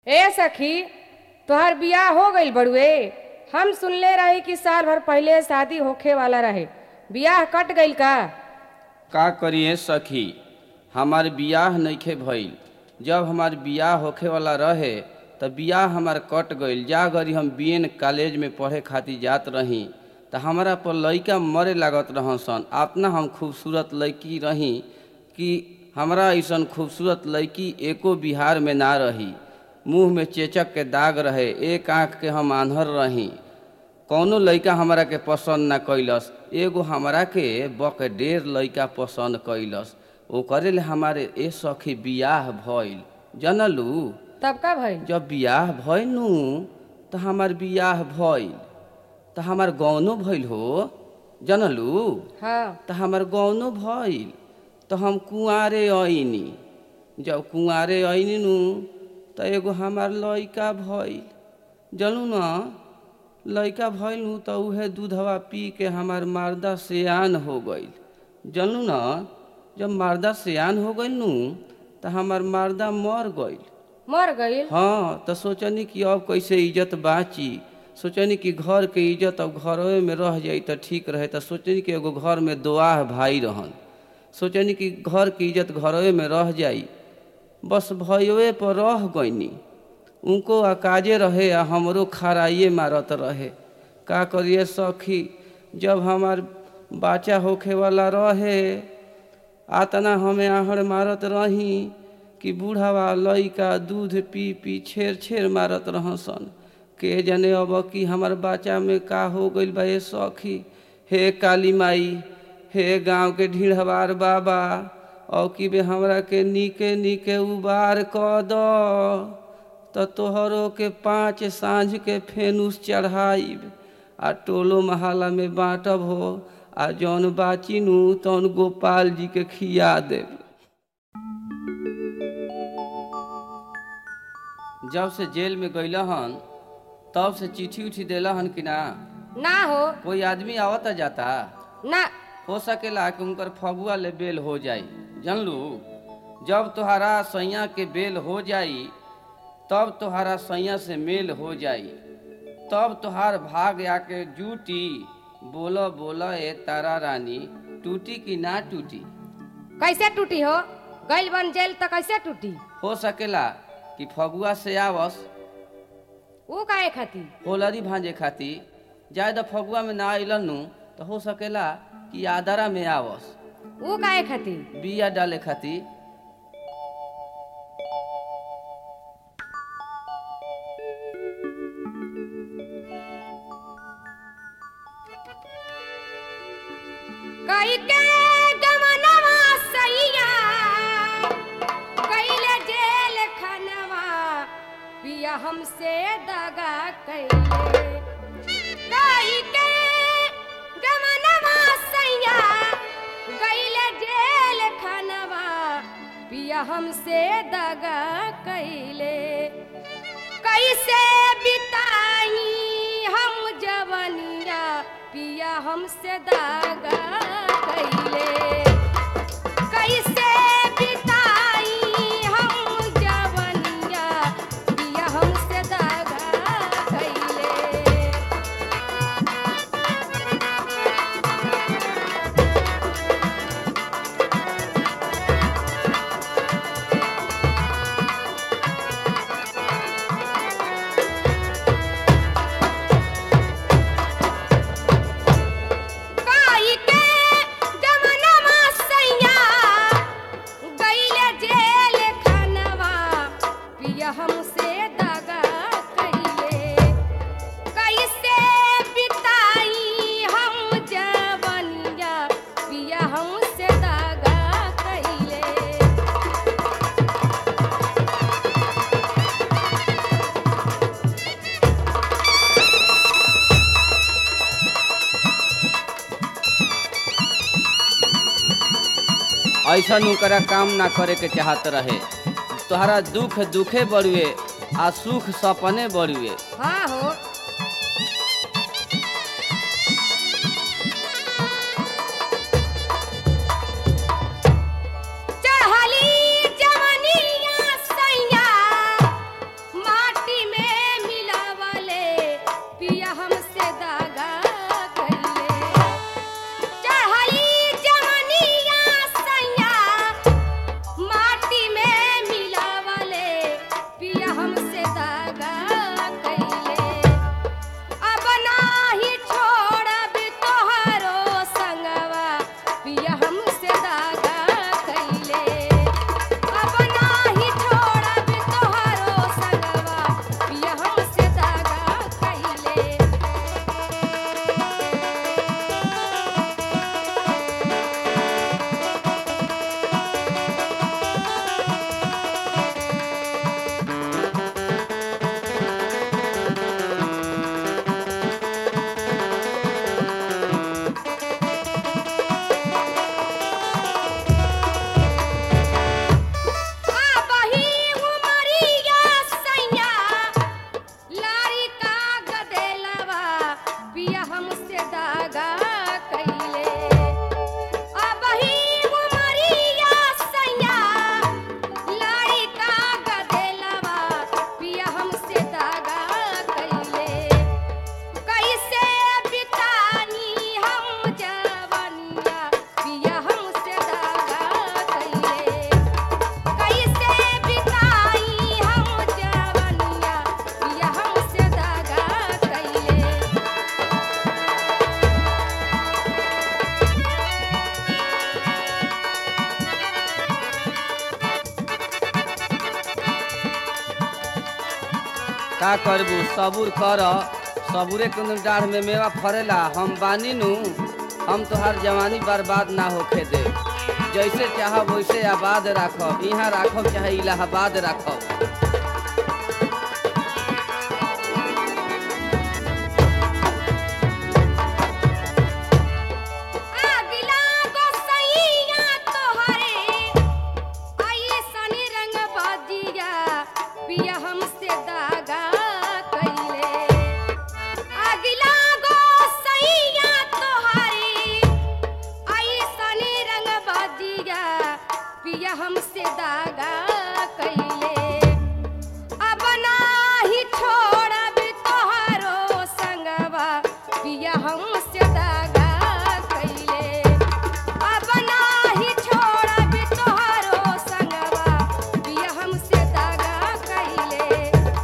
ए सखी तोहर बियाह हो गईल बड़ुए हम सुनले रही कि साल भर पहले शादी होखे वाला रहे बियाह कट गईल का का करिए सखी हमार बियाह नइखे भइल जब हमार बियाह होखे वाला रहे त बियाह हमार कट गईल जा गरी हम बीएन कॉलेज में पढ़े खातिर जात रही त हमारा पर लइका मरे लागत रहन सन अपना हम खूबसूरत लड़की रही कि हमरा ऐसन खूबसूरत लड़की एको बिहार में ना रही मुंह में चेचक के दाग रहे एक आँख के हम आन्हर रही कौनो लइका हमरा के पसंद ना कैलस एगो हमरा के बक डेर लइका पसंद कैलस ओकरे ले हमारे ए सखी बियाह भइल जनलू तब का भइल जब बियाह भइल नु त हमार बियाह भइल त हमार गौनो भइल हो जनलू हाँ त हमार गौनो भइल त हम कुंवारे अइनी जब कुंवारे अइनी नु त एगो हमार लइका भइल जनू न लइका भइल नु त उहे दूधवा पी के हमार मारदा सियान हो गइल जनू न जब मारदा सियान हो गइल नु त हमार मारदा मर गइल मर गईल हाँ तो सोचनी कि अब कैसे इज्जत बाची सोचनी कि घर के इज्जत अब घरवे में रह जाई तो ठीक रहे तो सोचनी कि एगो घर में दोआह भाई रहन सोचनी कि घर की इज्जत घरवे में रह जाई बस भयवे पर रह गईनी उनको अकाजे रहे आ हमरो खराइए मारत रहे का करिए सखी जब हमार बच्चा होखे वाला रहे आतना हमें आहड़ मारत रही कि बूढ़ावा लइका दूध पी पी छेर छेर मारत रहसन के जने अब कि हमार बच्चा में का हो गइल बा ए सखी हे काली माई हे गांव के ढीढ़वार बाबा औ कि बे हमरा के नीके नीके उबार क द त तोहरो के पाँच साँझ के फेनुस चढ़ाइब आ टोलो महाला में बाँटब हो आ जौन बाची नु तौन गोपाल जी के खिया देब जब से जेल में गइल हन तब से चिट्ठी उठी देला हन कि ना ना हो कोई आदमी आवता जाता ना हो सकेला कि उनकर फगुआ ले बेल हो जाई जानलू जब तोहरा सैया के बेल हो जाई तब तोहरा सैया से मेल हो जाई तब तोहार भाग आके जूटी बोलो बोलो ए तारा रानी टूटी कि ना टूटी कैसे टूटी हो गईल बन जेल तो कैसे टूटी हो सकेला कि फगुआ से आवस वो काहे खाती होलरी भांजे खातिर जाए त फगुआ में ना अइलन नु तो हो सकेला कि आदरा में आवस वो काहे खाती बिया डाले खातिर कई के गमनवा सैया गईले जेल खनवा पिया हमसे दगा कैले कई के गमनवा सैया गईले जेल खनवा पिया हमसे दगा कैले कैसे बिताई हम जवनिया पिया हमसे दागा कैले कैसे बिताई हम जवनिया पिया हमसे दागा कैले काई के गमनवा सैया गईले जेल खनवा पिया हमसे दगा कैले कैसे बिताई हम जवनिया पिया हमसे दगा कैले ऐसा ओकरा काम ना करे के चाहत रहे तोहरा दुख दुखे बड़ुए आ सुख सपने बड़ुए हाँ हो चढ़ली जवनिया सैया का करबू सबूर कर सबूरे के डाढ़ में मेवा फरेला हम बानी नु हम तोहार जवानी बर्बाद ना होखे दे जैसे चाहब वैसे आबाद राखब यहाँ राखब चाहे इलाहाबाद राखब आगिला गोसैया तोहरे आई सनी रंग बाजिया पिया हमसे दागा कइले आगिला गोसैया तोहरे आई सनी रंग बाजिया पिया हमसे दागा कइले अब नाही छोड़ब तोहरो संगवा पिया हमसे दागा कइले अब नाही छोड़ब तोहरो संगवा पिया हमसे दागा कइले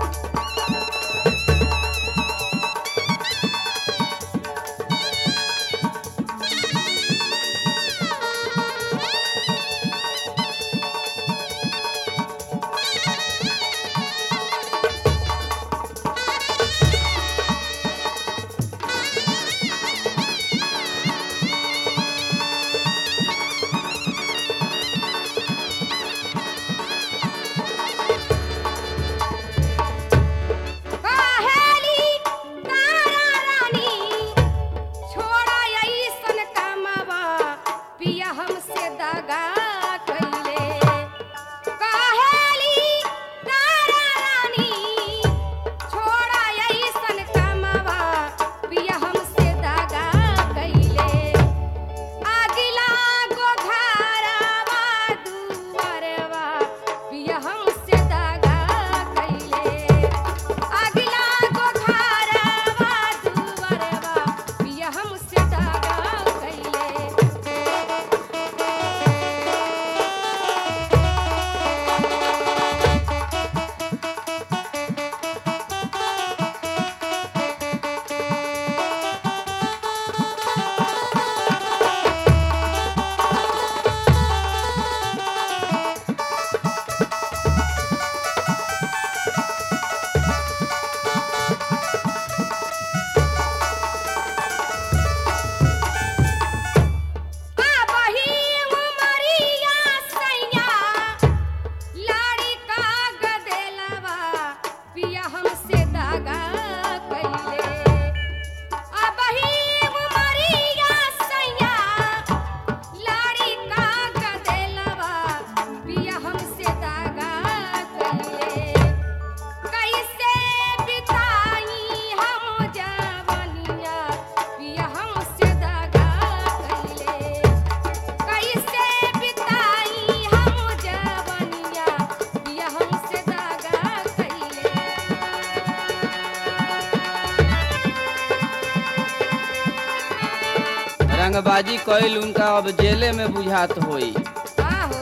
कहेली तारा रानी छोड़ा अइसन कामवा पिया हमसे दगा कइले कहेली तारा रानी छोड़ा अइसन कामवा पिया हमसे दगा कइले आगिला गोधारावा दुआरवा पिया हमसे दगा कइले आगिला गोधारावा दुआरवा पिया हमसे दगा कइले आबही उमरिया सैया लाड़ी का गदेलवा पिया हमसे दागा कइले आबही उमरिया सैया लाड़ी का गदेलवा पिया हमसे दागा कइले कैसे बिताई हम जवनिया पिया हमसे दागा कइले कैसे बिताई हम जवनिया पिया हमसे दागा कइले रंगबाजी कइल उनका अब जेले में बुझात होई आहो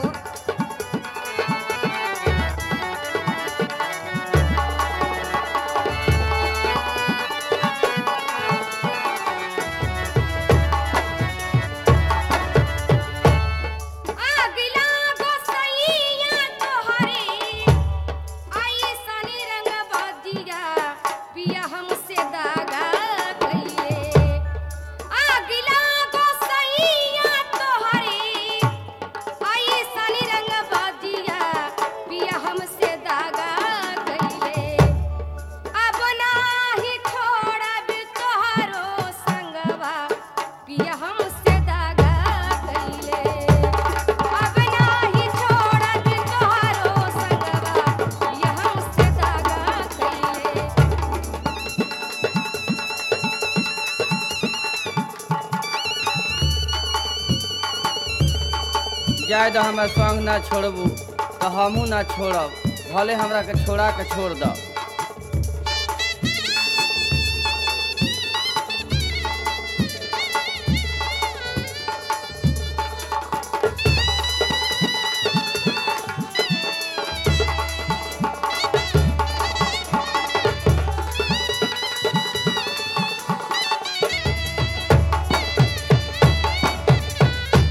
आगिला गोसैया तोहरे आई सनी रंग बाजिया पिया हमसे दागा कइले आगिला गोसैया तोहरे आई सनी रंग बाजिया पिया हमसे दागा कइले अब नाही छोड़ब तोहरो संगवा पिया हमसे दागा कइले अब नाही छोड़ब तोहरो संगवा पिया हमसे दागा कइले जाय दो हमार संग ना छोड़बू तो हमहू ना छोड़ब भले हमरा के छोड़ा के छोड़ दो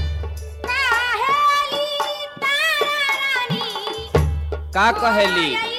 काहेली तारा रानी का कहेली छोड़ा